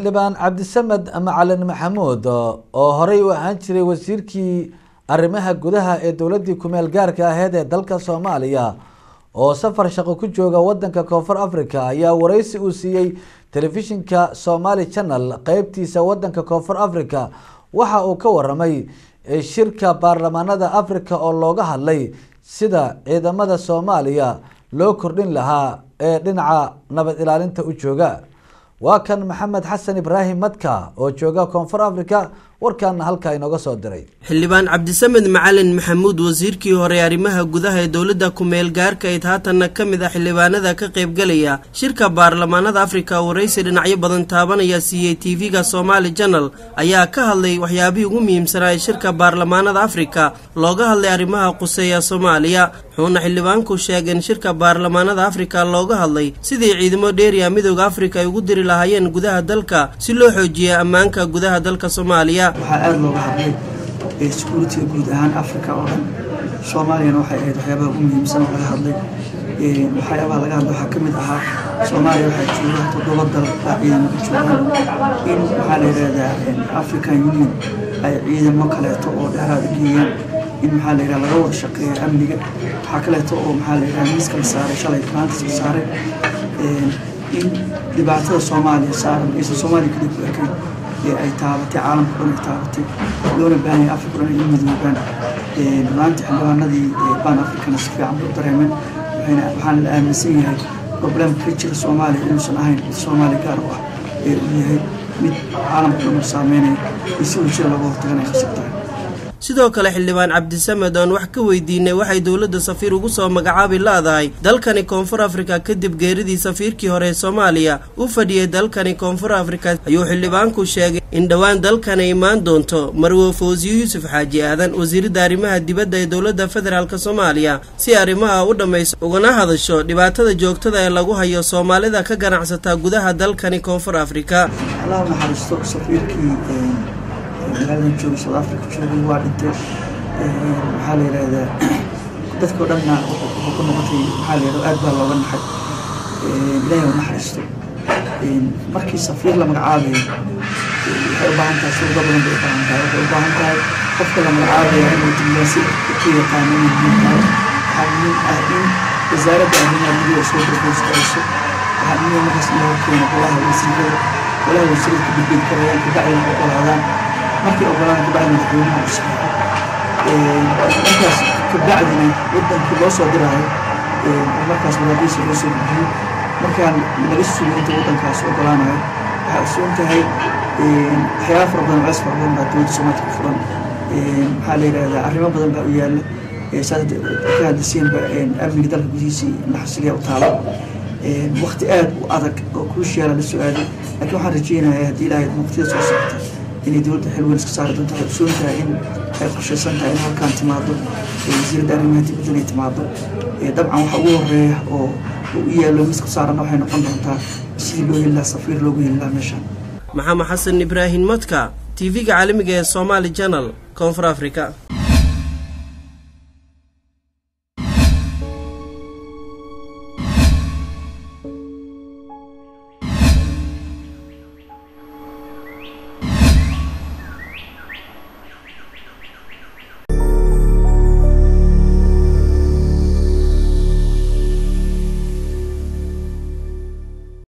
xildhibaan cabdisamed macalin maxamuud oo horey u ahaan jiray wasiirkii arrimaha gudaha ee dowladii kumeel gaarka aheyd ee dalka soomaaliya oo safar shaqo ku jooga wadanka koonfur africa ayaa wareysi uu siiyey telefishinka somali channel qeybtiisa wadanka koonfur africa waxa uu ka waramay shirka baarlamaanada africa oo looga hadlay sida ciidamada soomaaliya loo kordhin lahaa ee dhinaca nabad ilaalinta u jooga waa kan maxamed xasan ibraahim madka oo jooga koonfur africa warkaana halkaa inooga soo diray xildhibaan cabdisamed macalin maxamuud wasiirkii hore arrimaha gudaha ee dowladda kumeel gaarka ayd haatanna ka mid ah xildhibaanada ka qaybgalaya shirka baarlamaanada afrika waraysi dhinacyo badan taabanaya siiyey tv-ga somaali janal ayaa ka hadlay waxyaabihii ugu muhiimsanaa ee shirka baarlamaanada afrika looga hadlay arrimaha quseeya soomaaliya wuxuuna xildhibaanku sheegeen shirka baarlamaanada afrika looga hadlay sidii ciidamo dheeriya midooda afrika ay ugu diri lahaayeen gudaha dalka si loo xoojiya ammaanka gudaha dalka soomaaliya waxaa aada looga hadlay securitiga guud ahaan africa oo dhan soomaaliyana waxay ahayd waxyaabaha ugu muhiimsan oo laga hadlay waxyaabaha laga hadlay waxaa ka mid ahaa soomaaliya waxaa jooga toddoba dal baa ciidamo ka joogaan in waxaa la yidhahdaa african union ay ciidamo kaleeto oo dheeraada geeyaan in maxaa la yidhaha laga wada shaqeeya amniga waxaa kaleeto oo maxaa la yidhaha miiska la saaray shalay maantas la saaray in dhibaatada soomaaliya saaran aysan soomaaliya kaliya ku ekayn ee ay taabatay caalamka dhan ay taabatay loona baahanya afrika dhan ay u midoobaan maanta xildhibaanadii ban africana si fiican bay u dareemeen waxaana la aaminsan yahay problemka ka jira soomaaliya inuusan ahayn mid soomaaliya gaar u ah ee uu yahay mid caalamka dhan u saameynaya iyo si wajira looga hortagan ay khasab tahay sidoo kale xildhibaan cabdisamed oon wax ka weydiinay waxay dowladda safiir ugu soo magacaabi la-dahay dalkani koonfur afrika kadib geeridii safiirkii hore ee soomaaliya u fadhiyey dalkani koonfur afrika ayuu xildhibaanku sheegay in dhowaan dalkani imaan doonto marwo fawsiyo yuusuf xaaji aadan wasiiradda arrimaha dibadda ee dowladda federaalk soomaaliya si arrimaha u dhammayso ugana hadasho dhibaatada joogtada ee lagu hayo soomaalida ka ganacsataa gudaha dalkani koonfur afrika magaaladan jooga south africa joogay waa dhintay maxaa la yidhahdaa dadkao dhanna wuxuu ku noqotay maxaa la yidhahda aad baa looga naxay ilaahay u naxariisto markii safiir la magacaabayo waxay u baahan tahay shuruudo badan bay u baahan tahay waxay u baahan tahay qofka la magacaabaya inuu diblomaasi ku yaqaano inuu muhiim tahay waxaa muhiim ah in wasaaradda arrimaha gudaha soo darboostayso waxaa muhiim markaas in laga keeno golaha wasiirada golaha wasiirada ku gudbin karayaan kabacdina ogolaadaan markii ogolaan kabacdi madaxweynaha u saxeexo markaas kabacdina wadankii loo soo diraayo markaas wadaadiisa loo soo gudbiyo markaan laga sugo inta wadankaas ogolaanayo waxaa ogsoon tahay waxyaaba fara badan culays fara badan baa dowladda soomaalka ku furan maxaa la yidhahdaa arrimo badan baa u yaalla saas ka hadlasiinba amniga dalka gudihiisa naxasiliya u taalo waqti aad u adag oo kruushiyaala la soo aaday laakiin waxaan rajeynayaa haddii ilaahay waqtiyada soo socota inay dowladda xilweyn iska saari doonto waxay ogsoon tahay in ay qorshaysan tahay in halkaan timaado wasiiradda arrimaha dibadda inay timaado dabcan waxa ugu horeeya oo u yaallo miska saaranna waxay noqon doontaa sidii loo heli lahaa safiir loogu heli lahaa meeshaan maxamed xasan ibraahim madka tv-ga caalamiga ee somaali janal koonfur africa